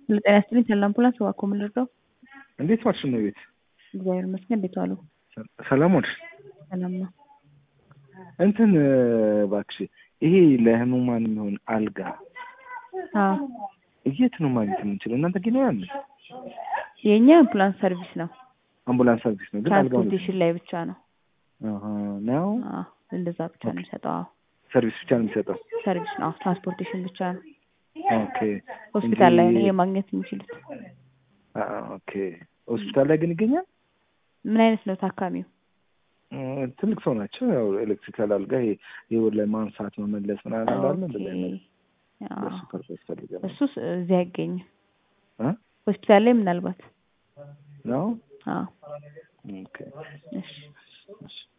ጤና ይስጥልኝ ሰላም አምቡላንስ እባክዎ ምን ልርዳው? እንዴት ዋልሽ እመቤት? እግዚአብሔር ይመስገን እንዴት ዋሉ? ሰላም ዋልሽ? ሰላም ነው። እንትን እባክሽ ይሄ ለህሙማን የሚሆን አልጋ አዎ የት ነው ማግኘት የምንችለው? እናንተ ግን ያለ የእኛ አምቡላንስ ሰርቪስ ነው። አምቡላንስ ሰርቪስ ነው ግን አልጋው ትራንስፖርቴሽን ላይ ብቻ ነው። አሃ ነው አዎ እንደዛ ብቻ ነው የሚሰጠው። አዎ ሰርቪስ ብቻ ነው የሚሰጠው። ሰርቪስ ነው። አዎ ትራንስፖርቴሽን ብቻ ነው። ኦኬ ሆስፒታል ላይ ነው እንጂ- ይሄ ማግኘት የሚችሉት። አ ኦኬ ሆስፒታል ላይ ግን ይገኛል። ምን አይነት ነው ታካሚው? እ፣ ትልቅ ሰው ናቸው። ያው ኤሌክትሪካል አልጋ ይሄ የወር ላይ ማንሳት መመለስ ምናምን አለ ኦኬ እንደዚህ አይነት አዎ ለሱ ፐርፐስ ፈልገን ነው። እሱስ እዚህ አይገኝም። እ? ሆስፒታል ላይ ምናልባት ነው አዎ ኦኬ እሺ እሺ